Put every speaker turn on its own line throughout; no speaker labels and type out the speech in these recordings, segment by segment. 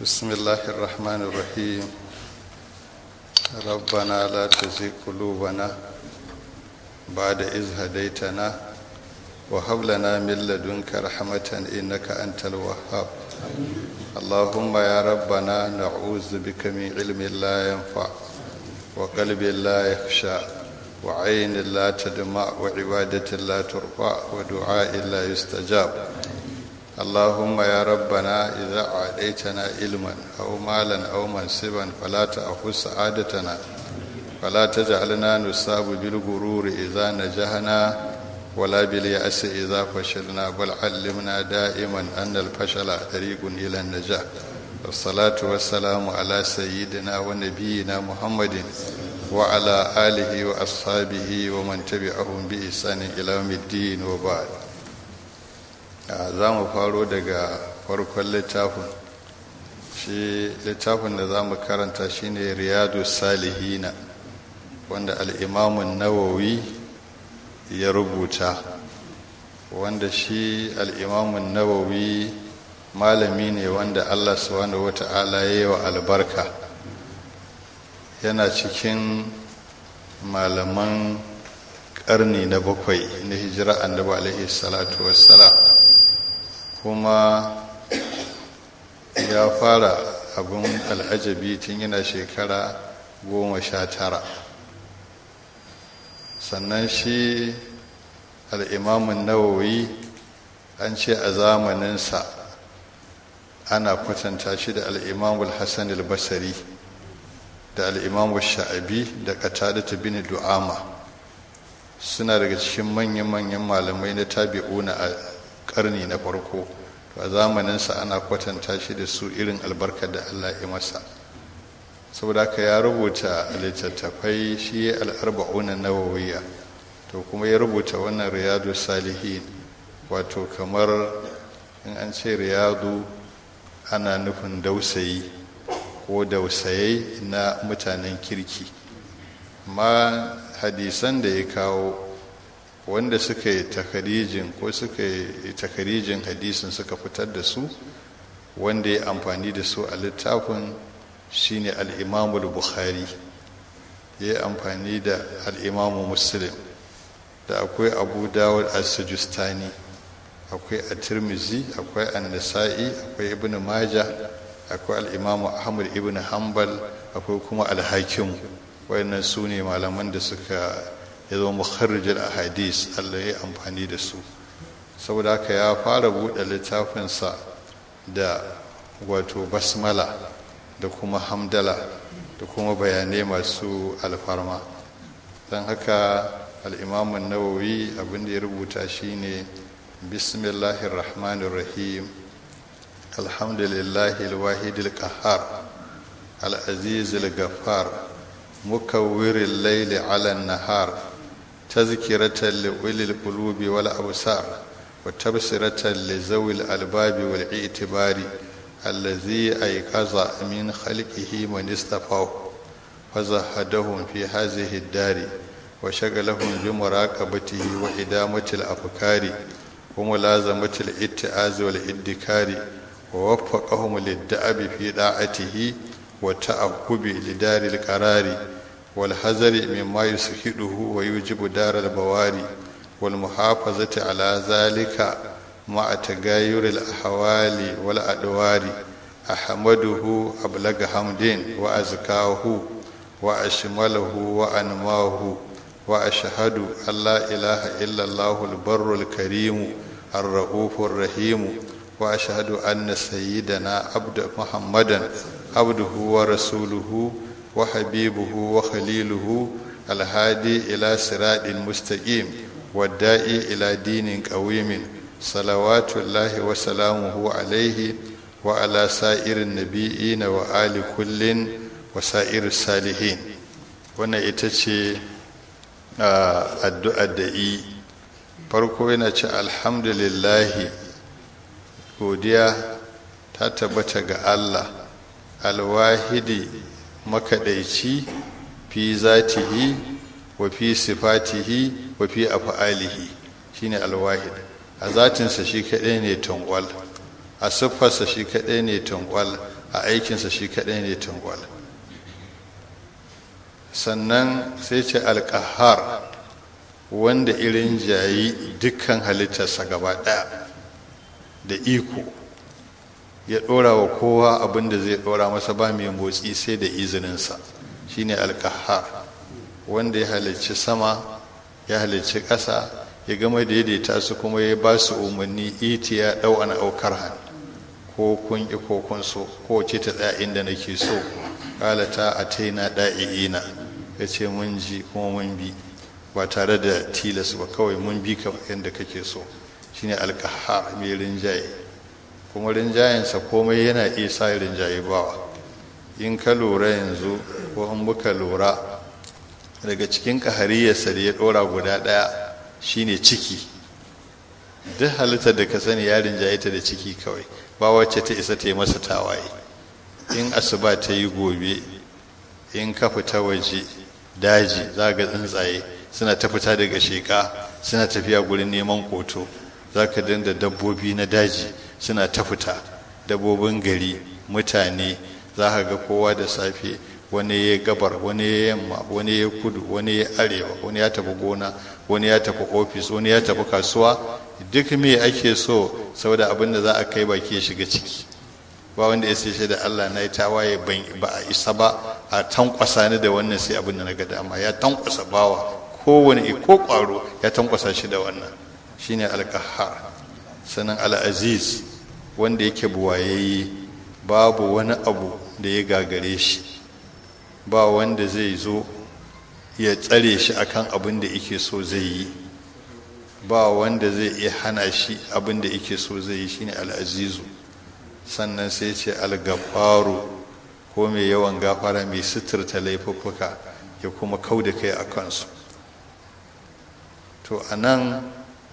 بسم الله الرحمن الرحيم ربنا لا تزغ قلوبنا بعد إذ هديتنا وهب لنا من لدنك رحمة إنك أنت الوهاب اللهم يا ربنا نعوذ بك من علم لا ينفع وقلب لا يخشى وعين لا تدمع وعبادة لا ترفع ودعاء لا يستجاب اللهم يا ربنا إذا أعطيتنا علما أو مالا أو منصبا فلا تأخذ سعادتنا فلا تجعلنا نصاب بالغرور إذا نجحنا ولا باليأس إذا فشلنا بل علمنا دائما أن الفشل طريق إلى النجاح والصلاة والسلام على سيدنا ونبينا محمد وعلى آله وأصحابه ومن تبعهم بإحسان إلى يوم الدين وبعد za mu faro daga farkon littafin shi littafin da za mu karanta shine riyadu salihina wanda al'imamun nawawi ya rubuta wanda shi al'imamun nawawi malami ne wanda allah subhanahu wata'ala ya yi wa albarka yana cikin malaman ƙarni na bakwai na hijira annabi alaihi salatu wassalam kuma ya fara abin al'ajabi tun yana shekara goma sha tara sannan shi al'imamun nawawi an ce a zamaninsa ana kwatanta shi da al'imamul hassan al-basari da al'imamul sha'abi da katadata bin du'ama suna daga cikin manyan-manyan malamai na tabi'una a karni na farko a zamaninsa ana kwatanta shi da su irin albarkar da allah ya masa saboda ka ya rubuta littattafai shi ya al'arba'unan nawawiya to kuma ya rubuta wannan riyadu salihin wato kamar in an ce riyadu ana nufin dausayi ko dausayai na mutanen kirki ma hadisan da ya kawo wanda suka yi takarijin ko suka yi takarijin hadisin suka fitar da su wanda ya amfani da su a littafin shine al'imamul bukhari ya yi amfani da al'imamu muslim da akwai abu dawud al-sajustani akwai a tirmizi akwai an-nasa'i akwai ibn maja akwai al'imamu ahmad ibn hanbal akwai kuma al-hakim wayannan su ne malaman da suka ya zo mukharrijul ahadis Allah ya amfani da su saboda haka ya fara buɗe littafinsa da wato basmala da kuma hamdala da kuma bayanai masu alfarma don haka al'imamun nawawi abin da ya rubuta shine bismillahir rahmanir rahim alhamdulillahi alwahidil qahhar al-azizil ghaffar mukawwiril layli 'ala an-nahar تذكرة لأولي القلوب والأبصار وتبصرة لذوي الألباب والاعتبار الذي أيقظ من خلقه من اصطفاه فزهدهم في هذه الدار وشغلهم بمراقبته وإدامة الأفكار وملازمة الاتعاز والادكار ووفقهم للدأب في طاعته وتأهب لدار القرار والحذر مما يسخده ويوجب دار البواري والمحافظة على ذلك مع تغير الأحوال والأدوار أحمده أبلغ حمد وأزكاه وأشمله وأنماه وأشهد أن لا إله إلا الله البر الكريم الرؤوف الرحيم وأشهد أن سيدنا عبد محمدا عبده ورسوله وحبيبه وخليله الهادي إلى صراط مستقيم والداعي إلى دين قويم صلوات الله وسلامه عليه وعلى سائر النبيين وآل كل وسائر الصالحين wannan ita ce addu'ar da yi farko yana ce alhamdulillahi godiya ta tabbata ga allah alwahidi makaɗaici fi zatihi wa fi sifatihi wa fi af'alihi shine alwahid a zatinsa shi kaɗai ne tankwal a siffarsa shi kaɗai ne tankwal a aikinsa shi kaɗai ne tungwal sannan sai ce alƙahar wanda irin jayi dukkan halittarsa gaba ɗaya da iko ya ɗora wa kowa abin da zai ɗora masa ba mai motsi sai da izininsa shine alƙahar wanda ya halicci sama ya halicci ƙasa ya gama daidaita su kuma ya ba su umarni iti ya ɗau ana aukar hannu ko kun ƙi ko kun so ko ce ta tsaya inda nake so ƙalata a taina ɗa'i'ina ya ce mun ji kuma mun bi ba tare da tilas ba kawai mun bi ka yadda kake so shine alƙaha mai rinjaye kuma rinjayensa komai yana iya sa rinjaye bawa in ka lura yanzu ko in muka lura daga cikin ƙahariyarsa da ya ɗora guda ɗaya shine ciki duk halittar da ka sani ya rinjaye ta da ciki kawai ba wacce ta isa ta yi masa tawaye in asuba ta yi gobe in ka fita waje daji za ga tsuntsaye suna ta fita daga sheƙa suna tafiya gurin neman koto za ka dinda dabbobi na daji suna ta fita dabbobin gari mutane za ka ga kowa da safe wani ya gabar wani ya yamma wani ya kudu wani ya arewa wani ya tafi gona wani ya tafi ofis wani ya tafi kasuwa duk me ake so saboda abin da za a kai baki ya shiga ciki ba wanda ya sai da Allah na yi tawaye ba a isa ba a tankwasa ni da wannan sai abin da na ga dama ya tankwasa bawa kowane ko kwaro ya tankwasa shi da wannan shine alqahar sanan al-aziz wanda yake buwayayye babu wani abu da ya gagare shi ba wanda zai zo ya tsare shi akan abin da yake so zai yi ba wanda zai iya hana shi abin da yake so zai yi shine al'azizu sannan sai ce algafaru ko mai yawan gafara mai suturta laifuffuka ya kuma kau da kai a kansu to a nan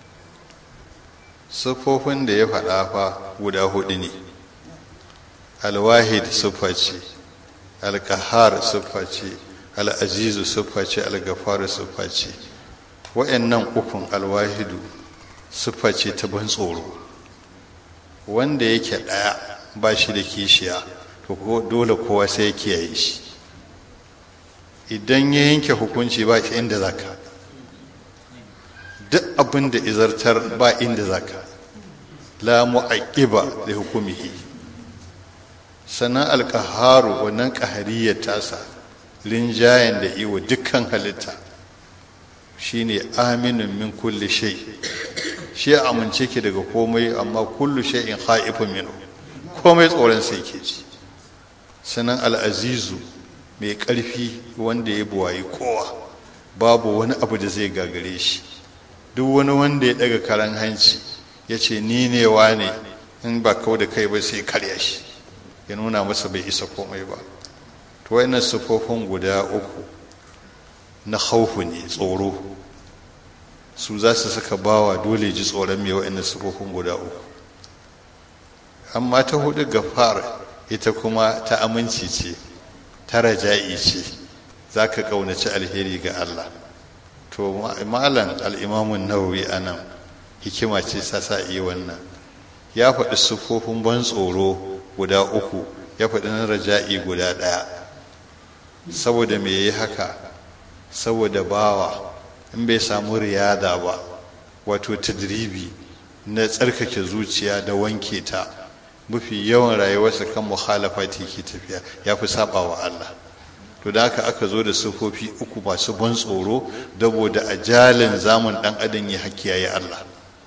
siffofin da ya faɗa fa guda hudu ne alwahid siffa ce alkahar siffa ce al'azizu siffa ce algafaru siffa ce wa'annan ukun alwahidu siffa ce ta ban tsoro wanda yake ɗaya ba shi da kishiya to dole kowa sai ya kiyaye shi idan ya yanke hukunci ba shi inda zaka duk abin da izartar ba inda zaka la mu'aqiba li hukumihi sannan alkaharu wannan kahariyar tasa rinjayen da iwa dukkan halitta shine aminin min kulli shay shi amince ki daga komai amma kullu shay'in khaifun minhu komai tsoron sai ke ji sanan al'azizu mai ƙarfi wanda ya buwayi kowa babu wani abu da zai gagare shi duk wani wanda ya daga karan hanci ya ce ni ne wa ne in ba kau da kai ba sai karya shi ya nuna masa bai isa komai ba to wayannan sufofin guda uku na haufu ne tsoro su za su saka bawa dole ji tsoron mai wayannan sufofin guda uku amma ta hudu gafar ita kuma ta aminci ce ta raja'i ce za ka ƙaunaci alheri ga Allah to malam al'imamun nawawi a nan hikima ce sa sa iya wannan ya faɗi siffofin ban tsoro guda uku ya faɗi na raja'i guda ɗaya saboda me yi haka saboda bawa in bai samu riyada ba wato tadribi na tsarkake zuciya da wanke ta mafi yawan rayuwarsa kan mukhalafati ke tafiya ya fi saba wa Allah to da haka aka zo da sufofi uku masu ban tsoro saboda ajalin zamun dan adam ya hakiyaye Allah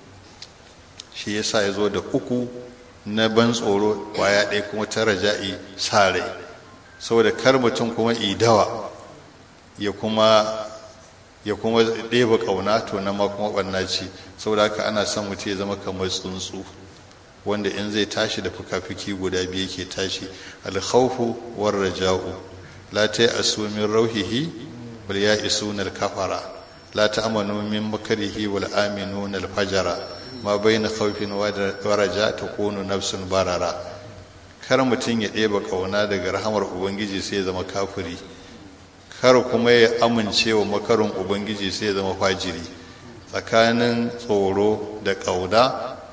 shi yasa ya zo da uku na ban tsoro kwaya ɗaya kuma ta raja'i sare saboda kar mutum kuma idawa ya kuma ya kuma ɗeba ƙauna to na ma kuma ɓanna ce saboda haka ana son mutum ya zama kamar tsuntsu wanda in zai tashi da fuka-fuki guda biyu ke tashi alkhawfu war raja'u la ta'asu min rauhihi wal ya'isuna al-kafara la ta'manu min makrihi wal aminuna al-fajara ma bayna khawfin wa raja takunu nafsun barara kar mutum ya ɗeba ƙauna daga rahamar ubangiji sai ya zama kafiri kar kuma ya amince wa makarin ubangiji sai ya zama fajiri tsakanin tsoro da ƙauna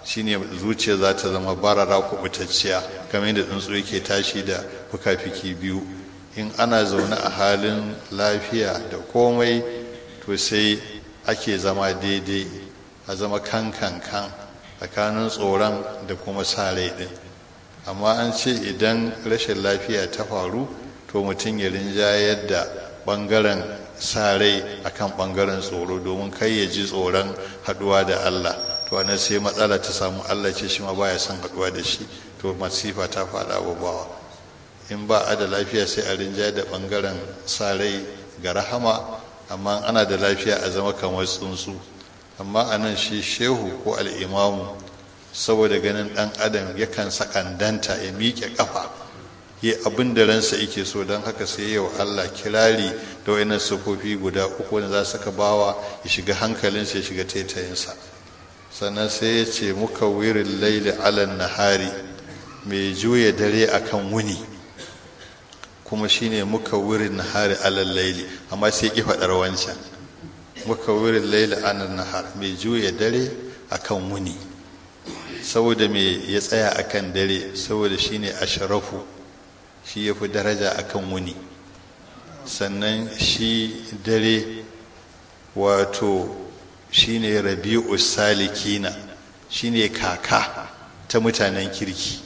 shine zuciya za ta zama barara kubutacciya kamar yadda tsuntsu yake tashi da fuka-fiki biyu in ana zaune a halin lafiya da komai to sai ake zama daidai a zama kan kan kan tsakanin tsoron da kuma sa rai din amma an ce idan rashin lafiya ta faru to mutum ya rinjayar da bangaren sa rai akan bangaren tsoro domin kai ya ji tsoron haduwa da Allah to anan sai matsala ta samu Allah ce shi ma baya son haduwa da shi to masifa ta faɗa babawa in ba a da lafiya sai a rinjayar da bangaren sa rai ga rahama amma ana da lafiya a zama kamar tsuntsu amma anan shi shehu ko al'imamu saboda ganin ɗan adam yakan sakandanta ya miƙe ƙafa yi abin da ransa yake so don haka sai yau Allah kirari da wayannan sufofi guda uku wanda za su ka bawa ya shiga hankalinsa ya shiga taitayinsa sannan sai ya ce muka wirin laili alan nahari mai juya dare akan wuni kuma shine muka wurin nahari alal laili amma sai ki faɗar wancan muka wurin laili alan nahar mai juya dare akan wuni saboda me ya tsaya akan dare saboda shine ashrafu shi ya fi daraja a kan wuni sannan shi dare wato shi ne rabi'u salikina shi ne kaka ta mutanen kirki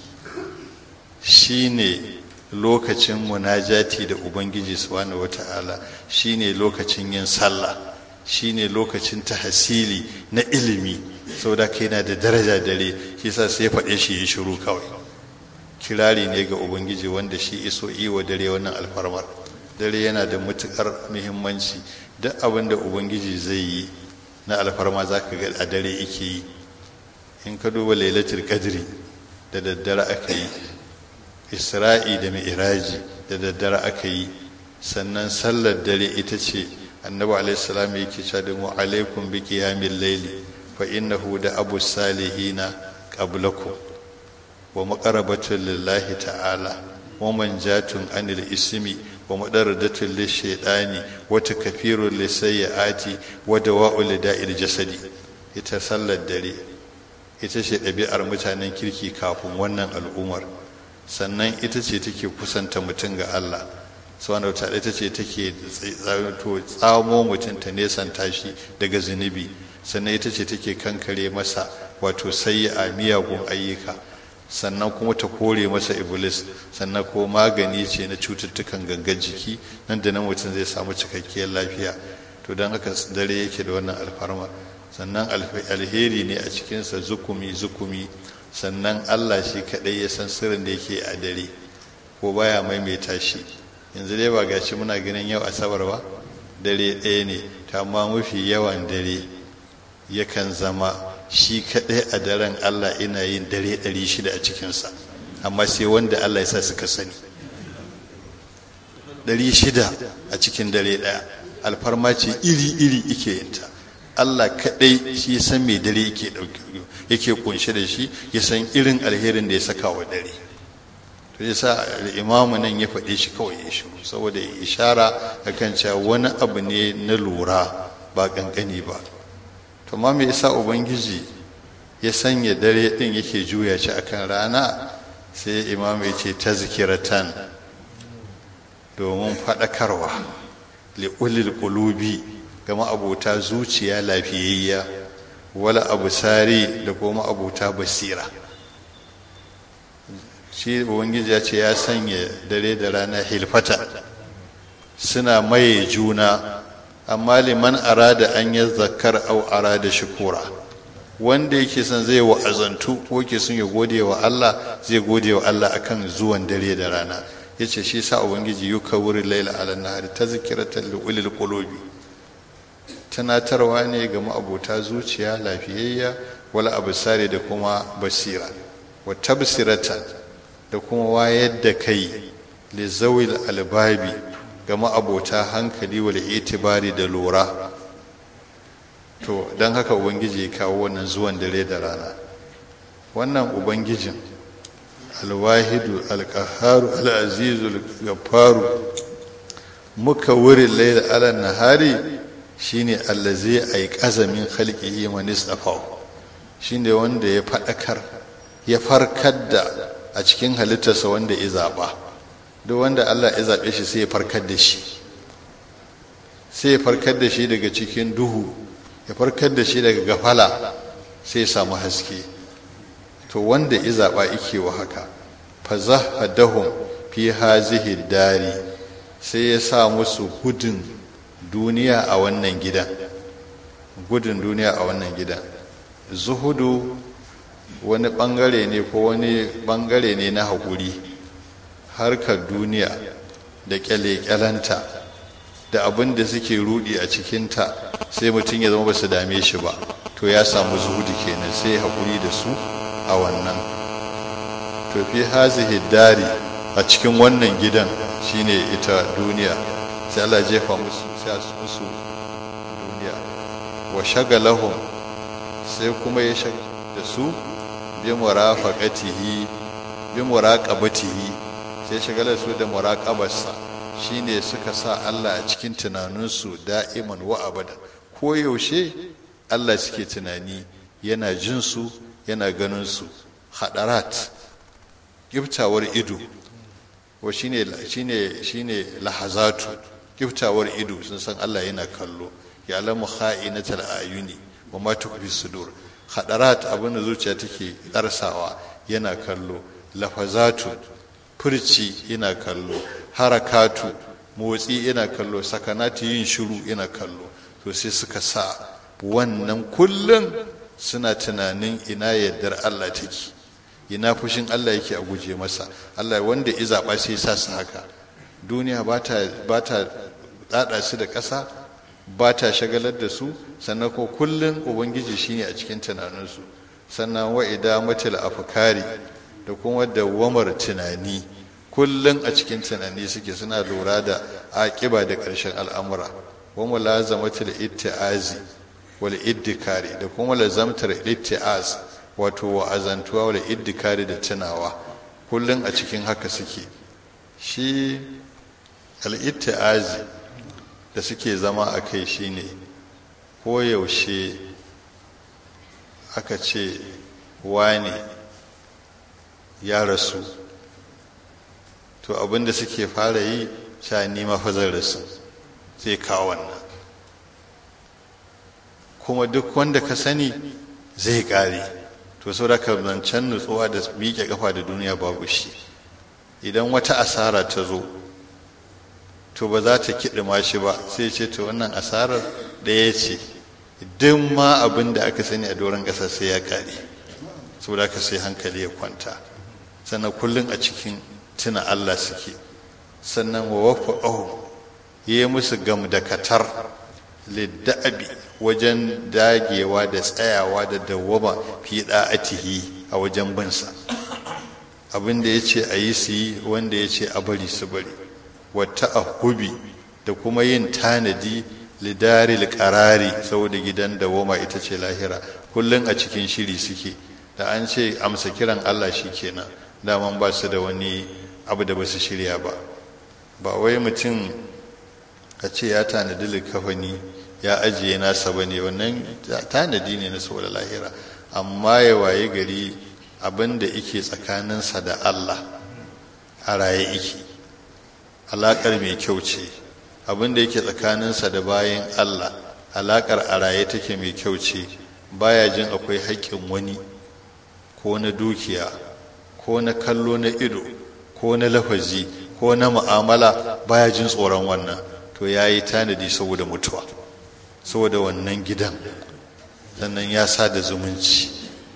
shi ne lokacin munajati da ubangiji subhanahu wata'ala shi ne lokacin yin sallah shi ne lokacin tahasili na ilimi saboda kai na da daraja dare shi sa sai faɗe shi ya shiru kawai kirari ne ga ubangiji wanda shi iso iwa dare wannan alfarmar dare yana da matukar muhimmanci duk abin da ubangiji zai yi na alfarma za ka ga a dare ike yi in ka duba lailatul qadri da daddare aka yi isra'i da mi'raji da daddare aka yi sannan sallar dare ita ce annabi alaihi salam yake cewa da mu alaikum bi qiyamil layli fa innahu da abu salihina qablakum wa maƙarabatun lillahi ta'ala wa manjatun anil ismi wa madaradatun lishaidani wa takfirun lisayyiati wa dawa'ul lida'il jasadi ita sallar dare ita ce ɗabi'ar mutanen kirki kafin wannan al'ummar sannan ita ce take kusanta mutum ga Allah subhanahu wa ta'ala ita ce take tsamo mutum ta nesanta shi daga zunubi sannan ita ce take kankare masa wato sayyi'a miyagun ayyuka sannan kuma ta kore masa iblis sannan ko magani ce na cututtukan gangan jiki nan da nan mutum zai samu cikakkiyar lafiya to don haka dare yake da wannan alfarma sannan alheri ne a cikinsa zukumi zukumi sannan allah shi kaɗai ya san sirrin da yake a dare ko baya maimaita shi yanzu dai ba gashi muna ganin yau asabar ba dare ɗaya ne ta amma mafi yawan dare yakan zama shi kaɗai a daren Allah ina yin dare ɗari shida a cikinsa amma sai wanda Allah ya sa suka sani ɗari shida a cikin dare ɗaya alfarma ce iri-iri ike yinta Allah kaɗai shi ya san mai dare yake yake kunshe da shi ya san irin alherin da ya saka wa dare to ya sa imamu nan ya faɗe shi kawai ya shi saboda ishara akan cewa wani abu ne na lura ba ƙanƙani ba to ma me yasa ubangiji ya sanya dare din yake juya shi akan rana sai imam ya ce tazkiratan domin faɗakarwa li'ulil qulubi ga ma'abota zuciya lafiyayya wala abusari da kuma abota basira shi ubangiji ya ce ya sanya dare da rana hilfata suna maye juna amma liman arada an yi zakar au arada shukura wanda yake son zai wa'azantu ko yake son ya gode wa Allah zai gode wa Allah akan zuwan dare da rana yace shi sa ubangiji yuka wuri laila ala nahari tazkiratan li ulil qulubi tunatarwa ne ga ma'abota zuciya lafiyayya wala absari da kuma basira wa tabsiratan da kuma wayar da kai li zawil albabi ga ma'abota hankali wal itibari da lura to don haka ubangiji ya kawo wannan zuwan dare da rana wannan ubangijin alwahidu alkaharu al'azizu algafaru muka wurin laila ala nahari shine allazi ay qazamin khalqihi man istafa shine wanda ya faɗakar ya farkar da a cikin halittarsa wanda ya zaɓa duk wanda Allah ya zaɓe shi sai ya farkar da shi sai ya farkar da shi daga cikin duhu ya farkar da shi daga gafala sai ya samu haske to wanda ya zaɓa ike wa haka fa zahadahum fi hazihi dari sai ya sa musu gudun duniya a wannan gidan gudun duniya a wannan gidan zuhudu wani bangare ne ko wani bangare ne na haƙuri harkar duniya da kyale-kyalenta da abin da suke rudi a cikinta sai mutum ya zama ba su dame shi ba to ya samu zuhudu kenan sai haƙuri da su a wannan to fi hazihi dari a cikin wannan gidan shine ita duniya sai Allah jefa musu sai musu duniya wa shagalahum sai kuma ya shag da su bi murafaqatihi bi muraqabatihi sai shagalar su da muraqabarsa shine suka sa Allah a cikin tunaninsu da'iman wa abada ko yaushe Allah suke tunani yana jin su yana ganin su hadarat giftawar ido wa shine shine shine lahazatu giftawar ido sun san Allah yana kallo ya alamu kha'inatal ayuni wa ma tukfi sudur hadarat abin da zuciya take darsawa yana kallo lafazatu furci yana kallo harakatu motsi yana kallo sakanati yin shiru yana kallo to sai suka sa wannan kullum suna tunanin ina yardar Allah take ina fushin Allah yake a guje masa Allah wanda ya zaɓa sai sa su haka duniya ba ta ɗaɗa su da ƙasa ba ta shagalar da su sannan ko kullum ubangiji shine a cikin tunaninsu sannan wa idamatul afkari da kuma dawamar tunani kullum a cikin tunani suke suna lura da aƙiba da ƙarshen al'amura wa mulazamatul itti'azi wal iddikari da kuma lazamtar itti'az wato wa'azantuwa wal iddikari da tunawa kullum a cikin haka suke shi al itti'azi da suke zama a kai shine koyaushe aka ce wane ya rasu to abinda suke fara yi sha nima fazar rasu zai kawo wannan kuma duk wanda ka sani zai kare to sau da ka zancen nutsuwa da miƙe kafa da duniya babu shi idan wata asara ta zo to ba za ta kiɗima shi ba sai ce to wannan asarar ɗaya ce duk ma abin da aka sani a doron ƙasa sai ya kare saboda ka sai hankali ya kwanta sannan kullum a cikin tuna Allah suke sannan wa wafa ahu yi musu gamdakatar lidda'abi wajen dagewa da tsayawa da dawwama fi da'atihi a wajen binsa abin da ya ce a yi su yi wanda ya ce a bari su bari wata ahubi da kuma yin tanadi lidaril karari saboda gidan dawwama ita ce lahira kullum a cikin shiri suke da an ce amsa kiran Allah shi kenan daman ba su da wani abu da ba su shirya ba ba wai mutum a ce ya tanadi likafani ya ajiye nasa ba ne wannan tanadi ne na saboda lahira amma ya waye gari abin da ike tsakaninsa da Allah a raye ike alaƙar mai kyau ce abin da yake tsakaninsa da bayan Allah alaƙar a raye take mai kyau ce baya jin akwai haƙƙin wani ko na dukiya ko na kallo na ido ko na lafazi ko na mu'amala baya jin tsoron wannan to ya yi tanadi saboda mutuwa saboda wannan gidan sannan ya sa da zumunci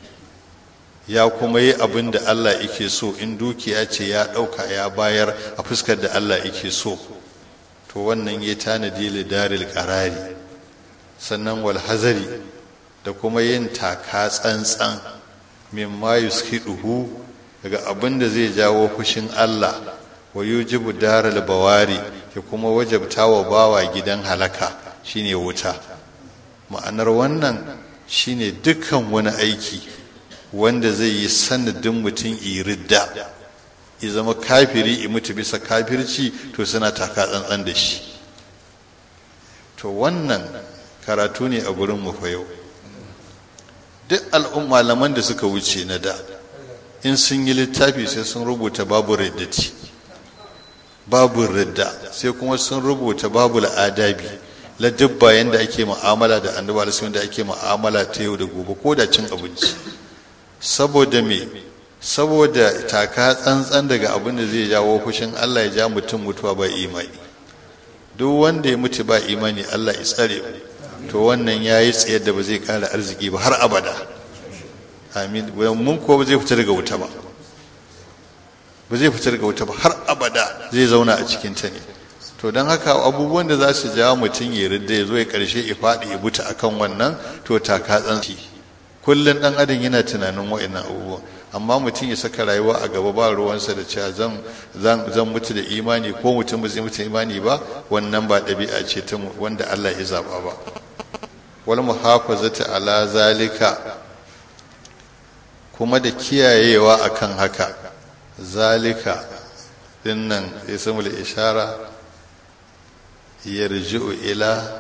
ya kuma yi abin da Allah yake so in dukiya ce ya ɗauka ya bayar a fuskar da Allah yake so to wannan ya tanadi lidaril ƙarari sannan walhazari da kuma yin taka tsantsan mimma yuskiduhu daga abin da zai jawo fushin Allah wa yujibu daral bawari ya kuma wajabta wa bawa gidan halaka shine wuta ma'anar wannan shine dukkan wani aiki wanda zai yi sanadin mutum iridda ya zama kafiri i mutu bisa kafirci to suna taka tsantsan da shi to wannan karatu ne a gurin mu fa yau duk al'umma malaman da suka wuce na da in sun yi littafi sai sun rubuta babu riddati babu ridda sai kuma sun rubuta babu adabi la dubba yanda ake mu'amala da annabi alaihi da ake mu'amala ta yau da gobe ko da cin abinci saboda me saboda taka tsantsan daga abin da zai jawo fushin Allah ya ja mutum mutuwa ba imani duk wanda ya mutu ba imani Allah ya tsare mu to wannan yayi tsayar da ba zai kara arziki ba har abada amin mun ko ba zai fita daga wuta ba ba zai fita daga wuta ba har abada zai zauna a cikin ta ne to don haka abubuwan da za su jawo mutum ya ridda ya zo ya karshe ya faɗi ya buta akan wannan to taka tsanci kullum ɗan adam yana tunanin wa'annan abubuwan amma mutum ya saka rayuwa a gaba ba ruwansa da cewa zan zan mutu da imani ko mutum ba zai mutu imani ba wannan ba ɗabi'a ce ta wanda Allah ya zaba ba wal muhafazati ala zalika kuma da kiyayewa akan haka zalika dinnan ismul ishara yarji'u ila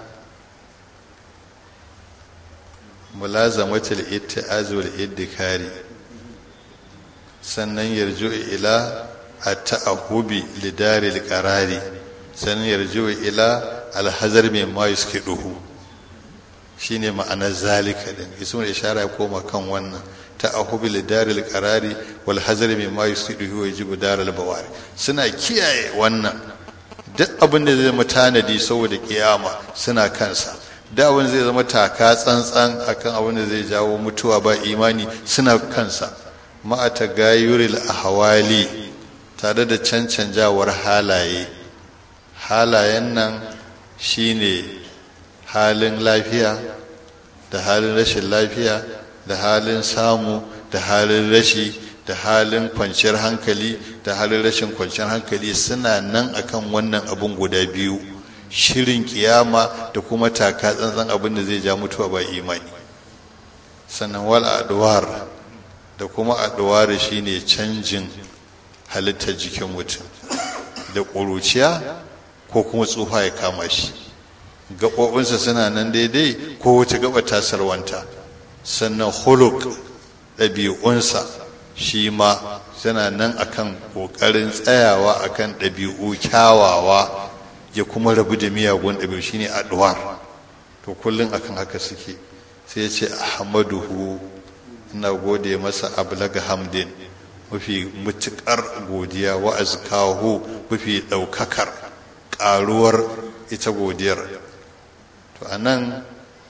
mulazamatul itti'az wal iddikari sannan yarji'u ila at-ta'ahubi lidaril qarari sannan yarji'u ila al-hazar mimma yuskiduhu shine ma'anar zalika din ismul ishara ya koma kan wannan ta'ahubi lidaril qarari wal hazar mimma yuskiduhu yajibu daral bawari suna kiyaye wannan duk abin da zai zama tanadi saboda kiyama suna kansa da abin zai zama taka tsantsan akan abin da zai jawo mutuwa ba imani suna kansa ma'ata gayuril ahwali tare da cancanjawar halaye halayen nan shine halin lafiya da halin rashin lafiya da halin samu da halin rashi da halin kwanciyar hankali da halin rashin kwanciyar hankali suna nan akan wannan abun guda biyu shirin kiyama da kuma taka tsantsan abin da zai ja mutuwa ba imani sannan wal adwar da kuma adwar shine canjin halittar jikin mutum da ƙuruciya ko kuma tsufa ya kama shi gaɓoɓinsa suna nan daidai ko wata gaba tasarwanta sannan huluk ɗabi'unsa shi ma suna nan akan ƙoƙarin tsayawa akan ɗabi'u kyawawa ya kuma rabu da miyagun ɗabi'u shine addu'ar to kullum akan haka suke sai ya ce ahmaduhu ina gode masa ablaga hamdin mafi mutuƙar godiya wa azkahu mafi ɗaukakar ƙaruwar ita godiyar to anan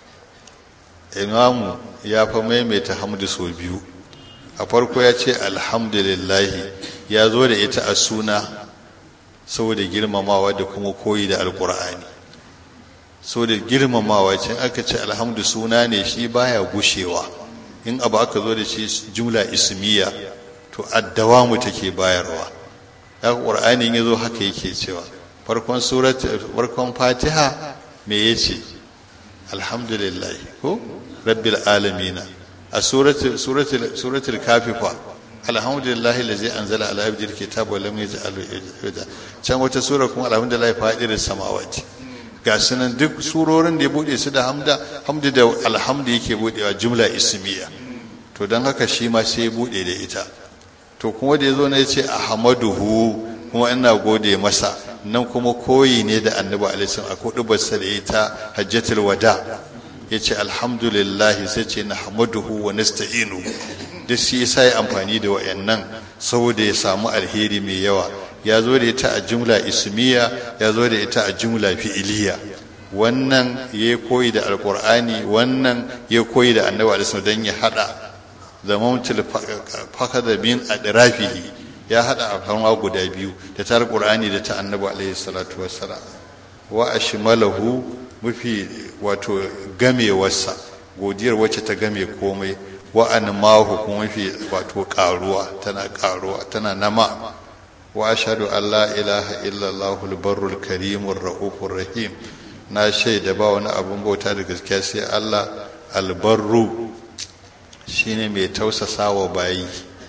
imamu ya fa maimaita hamdu sau biyu a farko ya ce alhamdulillahi ya zo da ita a suna saboda girmamawa da kuma koyi da alkur'ani saboda girmamawa ce aka ce alhamdu suna ne shi baya gushewa in abu aka zo da shi jumla ismiya to addawamu take bayarwa ya ƙur'ani ya zo haka yake cewa farkon surat farkon fatiha me yace alhamdulillah ko rabbil alamina a suratul kafifa alhamdulillahi lazi anzala ala abdil kitab wa lam yaj'al can wata sura kuma alhamdulillahi fadir samawati ga sunan duk surorin da ya bude su da hamda hamdu da alhamdu yake budewa jumla ismiya to dan haka shi ma sai ya bude da ita to kuma da yazo ne yace ahmaduhu kuma ina gode masa nan kuma koyi ne da annabi alaihi salam akwai dubarsa da ita hajjatul wada ya ce alhamdulillahi sai ce na hamaduhu wa nasta'inu duk shi yasa ya amfani da wayannan saboda ya samu alheri mai yawa ya zo da ita a jumla ismiya ya zo da ita a jumla fi'iliya wannan ya koyi da alkur'ani wannan ya koyi da annabi alaihi don ya hada zamantul fakada bin adrafihi ya hada a guda biyu da ta alkur'ani da ta annabi alaihi salatu wassalam wa ashmalahu mafi wato gamewarsa godiyar wacce ta game komai wa'an mahu kuma mafi wato karuwa tana karuwa tana nama wa ashhadu an la ilaha illallah al-barrul karimur raufur rahim na shaida ba wani abun bauta da gaskiya sai Allah albarru shine mai tausasawa bayi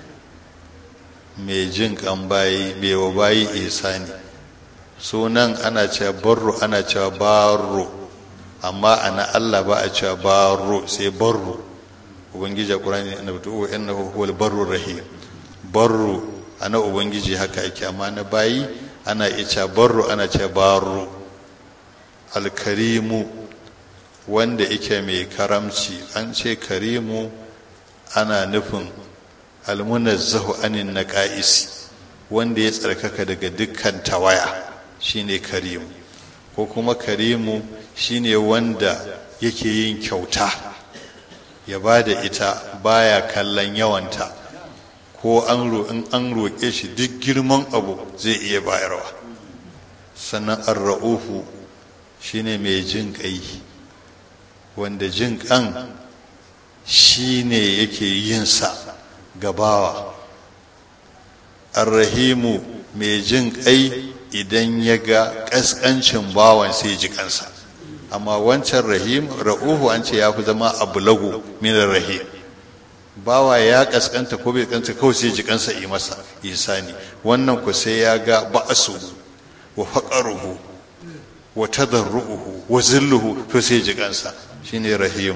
mai jin kan bayi mai wa bayi ihsani sunan ana cewa barru ana cewa baro amma ana Allah ba a cewa baro sai barro ubangiji a qur'ani annabtu wa innahu huwal barrur rahim barru ana ubangiji haka yake amma na bayi ana ica barru ana ce barru alkarimu wanda yake mai karamci an ce karimu ana nufin almunazzahu anin naqa'is wanda ya tsarkaka daga dukkan tawaya shine karimu ko kuma karimu shine wanda yake yin kyauta ya ba da ita baya kallon yawanta ko an in an roƙe shi duk girman abu zai iya bayarwa sannan arra'ufu shine mai jin ƙai wanda jin ƙan shine yake yin sa gabawa arrahimu mai jin ƙai idan ya ga ƙasƙancin bawan sai ji kansa amma wancan rahim ra'uhu an ce ya fi zama abu lagu minar rahim bawa ya kaskanta ko bai kanta kawai sai ji kansa yi masa isani wannan ku sai ya ga ba'asu wa faqaruhu wa tadarruhu wa zilluhu to sai ji kansa shine rahim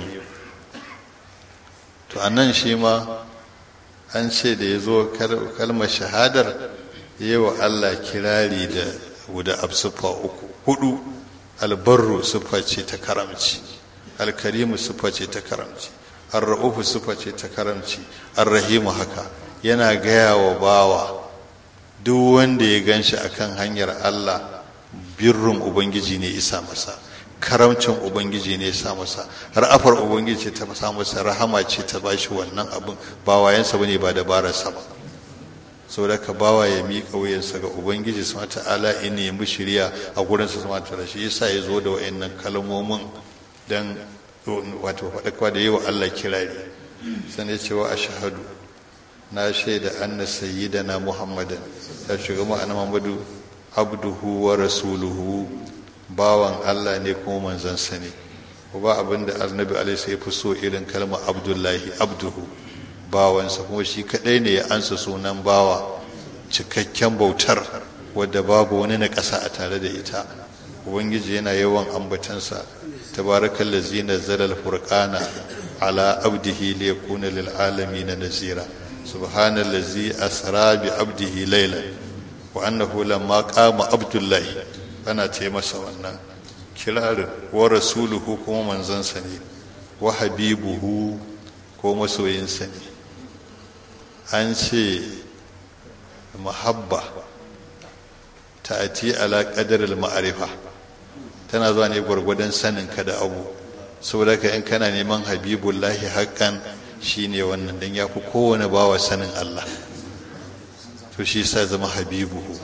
to anan shi ma an ce da ya zo kalmar shahadar yi wa Allah kirari da wuda absufa uku hudu albarru sufa ce ta karamci alkarimu sufa ce ta karamci arra'ufu sufa ce ta karamci arrahimu haka yana gaya wa bawa duk wanda ya ganshi akan hanyar Allah birrun ubangiji ne isa masa karamcin ubangiji ne sa masa ra'afar ubangiji ce ta sa masa rahama ce ta bashi wannan abin ba wayansa bane ba dabararsa ba saboda ka bawa ya miƙa wuyansa ga ubangiji su ta'ala in nemi shirya a gurin su sama ta shi yasa ya zo da wayannan kalmomin dan wato faɗakwa da yi wa Allah kirari san ya ce wa ashhadu na shaida anna sayyidana muhammadan ya shiga mu annabi muhammadu abduhu wa rasuluhu bawan Allah ne kuma manzansa ne ba abin da annabi alaihi ya fi so irin kalmar abdullahi abduhu bawansa kuma shi kadai ne ya ansa sunan bawa cikakken bautar wadda babu wani na ƙasa a tare da ita ubangiji yana yawan ambatansa tabarakal ladzi nazzala al-furqana ala abdihi liyakuna lil alamin nazira subhanal ladzi asra bi abdihi laylan wa annahu lamma qama abdullahi ana ce masa wannan kirarin wa rasuluhu kuma manzansa ne wa habibuhu ko masoyinsa ne an ce mahabba ta'ati ala qadaril ma'arifa tana zuwa ne gwargwadon sanin ka da abu saboda ka in kana neman habibullahi haqqan shine wannan dan yafi kowane bawa sanin Allah to shi sa zama habibuhu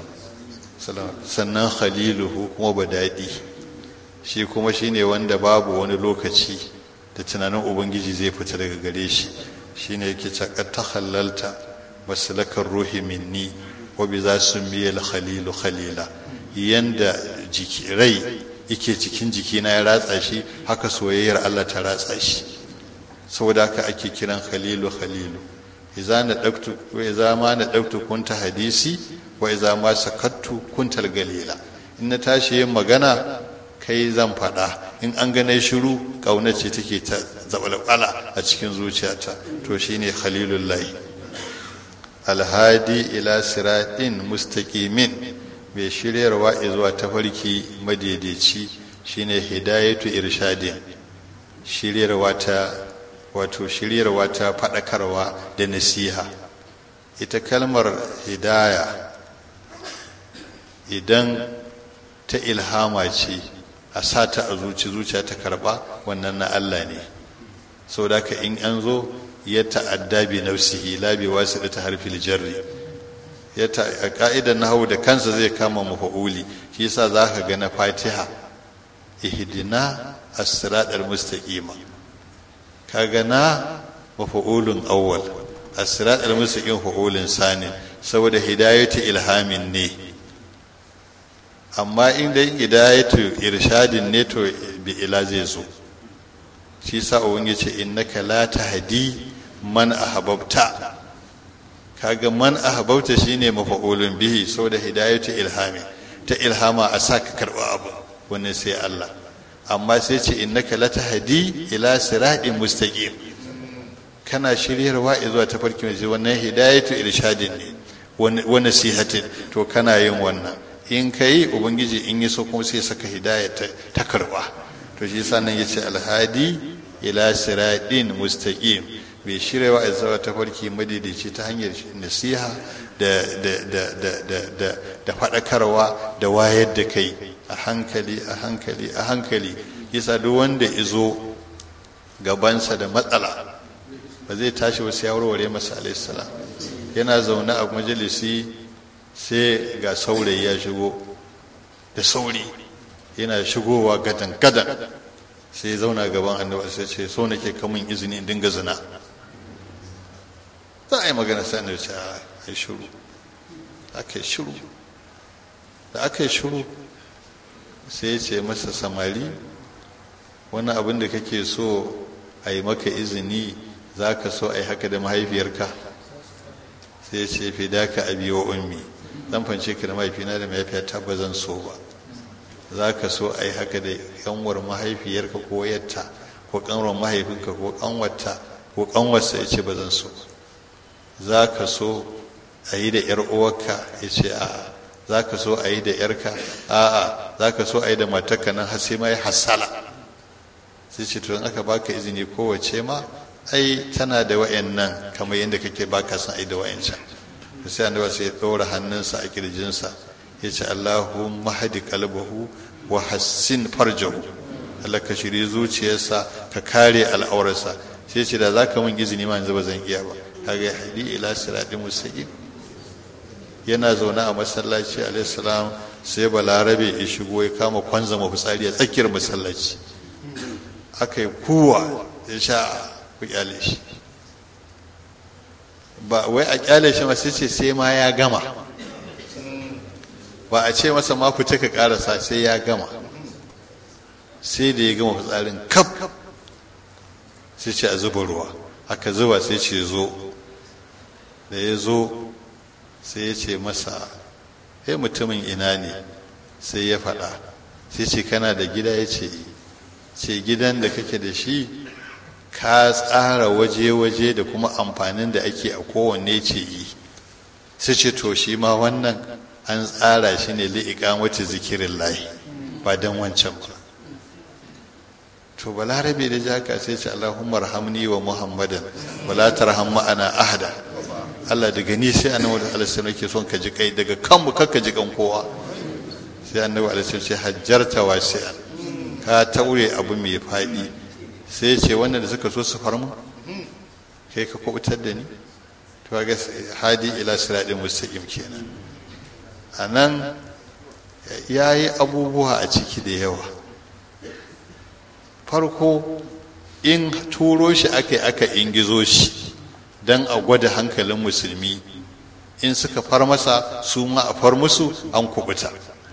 sannan khaliluhu kuma badadi shi kuma shine wanda babu wani lokaci da tunanin ubangiji zai fita daga gare shi shine yake cakar ta halalta masalakar ruhi minni wa bi za su miyal khalilu khalila yanda jiki rai yake cikin jikina ya ratsa shi haka soyayyar Allah ta ratsa shi saboda haka ake kiran khalilu khalilu idza na daktu wa idza ma na daktu kunta hadisi wa idza ma sakattu kuntal galila in na tashi yin magana kai zan faɗa in an gane shiru ƙauna ce take ta zabalbala a cikin zuciyata to shine khalilullahi alhadi ila siratin mustaqimin mai shiryarwa zuwa tafarki madaidaici shine hidayatu irshadin shiryarwa ta wato shiryarwa ta faɗakarwa da nasiha ita kalmar hidaya idan ta ilhama ce a sata a zuci zuciya ta karba wannan na Allah ne sau da ka in an zo ya ta'adda bi nafsihi la bi wasu ta harfil jarri ya ta a ka'idar nahawu da kansa zai kama mafa'uli shi yasa za ka ga na fatiha ihdina as-siratal mustaqima kaga na mafa'ulun awwal as-siratal mustaqim fa'ulun sani saboda hidayatu ilhamin ne amma inda hidayatu irshadin ne to bi ila zai zo shi sa ubun yace innaka la tahdi man ahbabta kaga man ahbabta shine mafa'ulun bihi saboda hidayatu ilhami ta ilhama a saka karba abu wannan sai Allah amma sai ce innaka la tahdi ila siratin mustaqim kana shiryarwa zuwa tafarki mai wannan hidayatu irshadin ne wa nasihatin to kana yin wannan in ka yi ubangiji in yi so kuma sai saka hidaya ta karba to shi yasa nan yace alhadi ila siratin mustaqim bai shirya wa zuwa tafarki madidici ta hanyar nasiha da da da da da da da faɗakarwa da wayar da kai a hankali a hankali a hankali yasa duk wanda izo gabansa da matsala ba zai tashi wasu ya warware masa alaihissalam yana zaune a majalisi sai ga saurayi ya shigo da sauri yana shigowa gadan gadan sai zauna gaban annabi sai ce so nake kamun izini in dinga zina za a yi magana sai annabi ce a yi shiru aka yi shiru da aka yi shiru sai ya ce masa samari wani abin da kake so a yi maka izini za ka so a yi haka da mahaifiyarka sai ya ce fi da ka abi wa ummi zan fance ka da mahaifina da mahaifiyata ba zan so ba za ka so a yi haka da yanwar mahaifiyarka ko yatta ko kanwar mahaifinka ko kanwarta ko kanwarsa ya ce ba zan so za ka so a yi da yar uwarka ya ce a'a za ka so a yi da yarka a'a za ka so a yi da matarka nan har sai ma ya hasala sai ce to in aka baka izini kowace ma ai tana da wa'annan kamar yadda kake baka son ai da wa'ancan sai annabi sai ya ɗora hannunsa a kirjinsa ya ce Allahumma hadi qalbahu wa hassin farjahu Allah ka shiri zuciyarsa ka kare al'aurarsa sai ce da zaka mun izini ma yanzu ba zan iya ba kaga hadi ila siratin mustaqim yana zaune a masallaci alayhi salam sai balarabe ya shigo ya kama kwanzama fitsari a tsakiyar masallaci aka yi kuwa ya sha ku kyale shi ba wai a kyale shi masu ce sai ma ya gama ba a ce masa ma fita ka karasa sai ya gama sai da ya gama fitsarin kaf sai ce a zuba ruwa aka zuba sai ce zo da ya zo sai ya ce masa he mutumin ina ne sai ya faɗa sai ce kana da gida ya ce ce gidan da kake da shi ka tsara waje-waje da kuma amfanin da ake a kowanne ce yi sai ce to shi ma wannan an tsara shi ne li'iƙa wata zikirin layi ba don wancan ba to balarabe da jaka sai ce allahumma rahamni wa muhammadan wala tarham ma'ana ahada Allah daga ni sai annabi alaihi yake son ka ji kai daga kanmu kakka ji kan kowa sai annabi alaihi ce hajjarta wasi'an ka taure abu mai faɗi sai ce wannan da suka so su farmu kai ka kubutar da ni to ga hadi ila siratin mustaqim kenan anan yayi abubuwa a ciki da yawa farko in turo shi aka aka ingizo shi don a gwada hankalin musulmi in suka far masa su ma a far musu an kubuta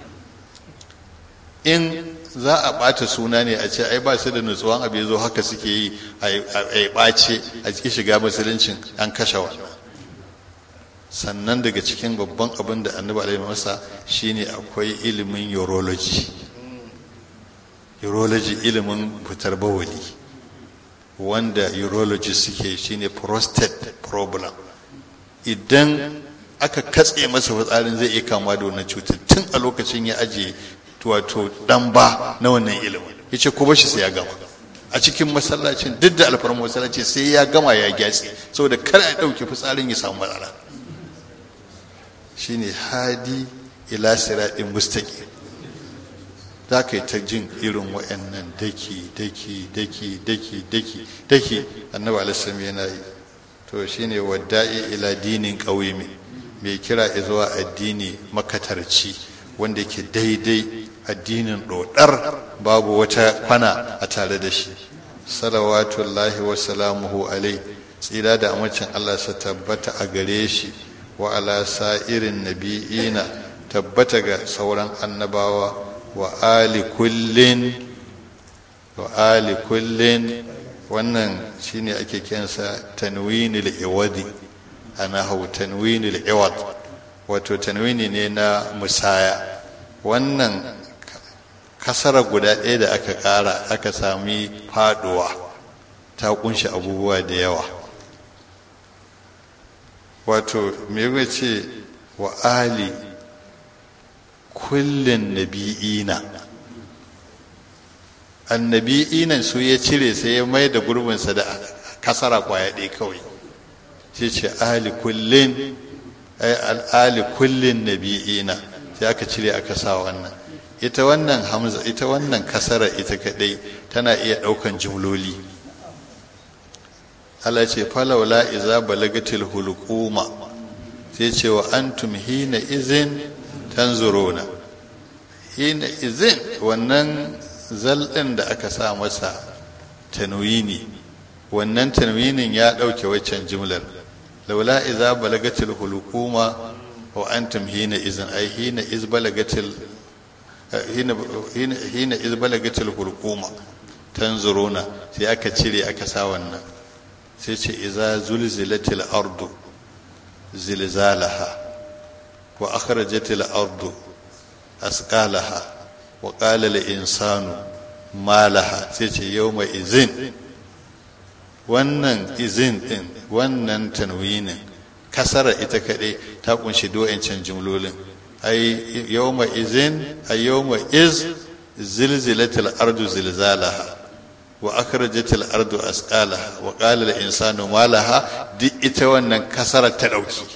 in za a ɓata suna ne a ce ai ba su da nutsuwan abu ya zo haka suke yi a yi ɓace a cikin shiga musuluncin an kashe wannan sannan daga cikin babban abin da annabi alaihi masa shine akwai ilimin urology urology ilimin fitar bawali wanda urologist suke shine prostate problem idan aka katse masa fitsarin zai iya kama da wannan cutar tun a lokacin ya ajiye wato dan ba na wannan ilimin ya ce ko bashi sai ya gama a cikin masallacin duk da alfarmar masallaci sai ya gama ya gyatse saboda kar a ɗauki fitsarin ya samu matsala shine hadi ila siratin mustaqim za ka yi ta jin irin wa'annan daki daki daki daki daki daki annabi alisalam yana yi to shine wadda'i ila dinin ƙauyimi mai kira zuwa addini makatarci wanda yake daidai addinin ɗoɗar babu wata kwana a tare da shi salawatullahi wa salamuhu alai tsira da amincin allah sa tabbata a gare shi wa ala sa'irin nabi'ina tabbata ga sauran annabawa wa ali kullin wa ali kullin wannan shine ake kiransa tanwinul iwadi ana hau tanwinul iwad wato tanwini ne na musaya wannan kasara guda ɗaya da aka ƙara aka sami faduwa ta kunshi abubuwa da yawa wato me ce wa ali kullin nabi'ina annabi'inan su ya cire sai ya mai da gurbinsa da kasara kwaya ɗaya kawai sai ce ali kullin ali kullin nabi'ina sai aka cire aka sa wannan ita wannan hamza ita wannan kasara ita kadai tana iya ɗaukan jimloli Allah ce falawla iza balagatil hulquma sai ce wa antum hina izin tanzuruna hina izin wannan zalɗin da aka sa masa tanwini wannan tanwinin ya ɗauke waccan jimlar laula iza balagatil hulquma wa antum hina izin ai hina iz balagatil hina hina iz balagatil hulquma tanzuruna sai aka cire aka sa wannan sai ce iza zulzilatil ardu zilzalaha wa akhrajatil ardu asqalaha wa qala lil insanu ma laha sai ce yawma izin wannan izin din wannan tanwinin kasara ita kadai ta kunshi do'ancin jumlolin ai yawma izin ay yawma iz zilzilatil ardu zilzalaha wa akhrajatil ardu asqalaha wa qala lil insanu ma laha duk ita wannan kasara ta dauki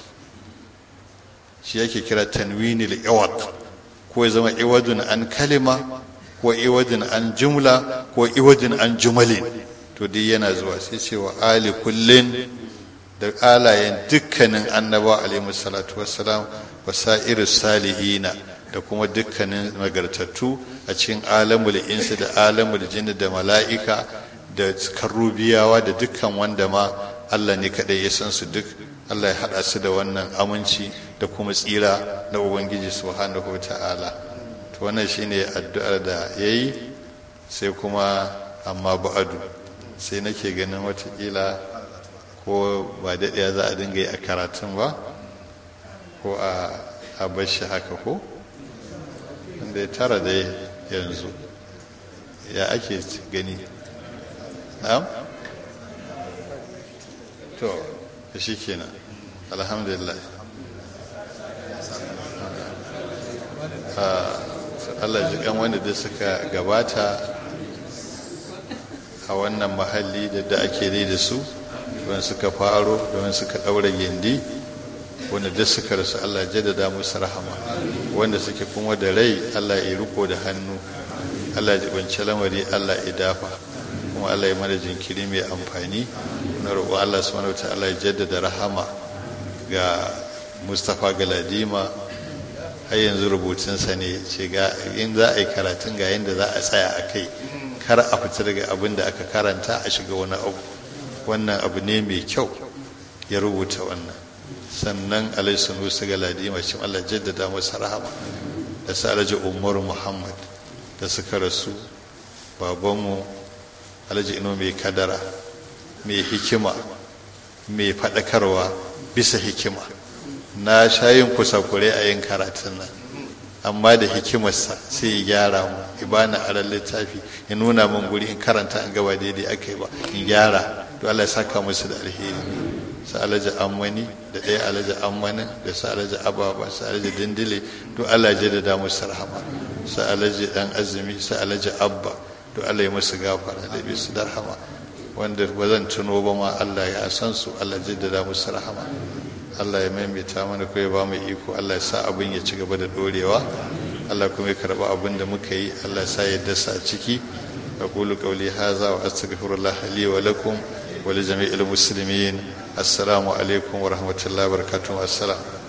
shi yake kira tanwinil iwad ko ya zama iwadun an kalima ko iwadun an jumla ko iwadun an jumalin to duk yana zuwa sai ce wa ali kullin da alayen dukkanin annabawa alaihi salatu wassalam wa sa'irus salihina da kuma dukkanin nagartattu a cikin alamul insu da alamul jinni da mala'ika da karubiyawa da dukkan wanda ma Allah ne kadai ya san su duk Allah ya hada su da wannan aminci da kuma tsira na ubangiji subhanahu ta'ala to wannan shine addu'ar da yayi sai kuma amma ba'adu sai nake ganin watakila ko ba daɗaya za a dinga yi a karatun ba ko a bashi haka ko wanda ya tara da yanzu ya ake gani na'am to shi kenan alhamdulillah Allah jikan wanda da suka gabata a wannan mahalli da da ake dai da su wanda suka faro da wanda suka ɗaura gindi wanda duk suka rasu Allah jaddada musu rahama wanda suke kuma da rai Allah ya riko da hannu Allah ya jibance lamari Allah ya dafa kuma Allah ya mana jinkiri mai amfani na roƙo Allah subhanahu wataala ya jaddada rahama ga Mustapha Galadima har yanzu rubutunsa ne ce ga in za a yi karatun ga yadda za a tsaya a kai kar a fita daga abin da aka karanta a shiga wani abu wannan abu ne mai kyau ya rubuta wannan sannan alaihi nusa ga ladima shi Allah jaddada masa rahama da sa alhaji umar muhammad da suka rasu babanmu alhaji ino mai kadara mai hikima mai faɗakarwa bisa hikima na shayin kusakure a yin karatun nan amma da hikimarsa sai ya gyara mu ibana aran littafi ya nuna min guri in karanta an gaba daidai aka yi ba in gyara to Allah ya saka musu da alheri su alaji ammani da ɗaya alaji ammani da su alaji ababa su alaji dindile to Allah ya da musu rahama su alaji dan azumi su alaji abba to Allah ya musu gafara da bi su darhama wanda ba zan tuno ba ma Allah ya san su Allah ya jaddada musu rahama Allah ya maimaita mana ko ya ba mu iko Allah ya sa abin ya ci gaba da dorewa Allah kuma ya karba abin da muka yi Allah ya sa ya dasa a ciki aqulu qawli hadha wa astaghfirullah li wa lakum wa li jami'il muslimin assalamu alaikum wa rahmatullahi wa barakatuh assalam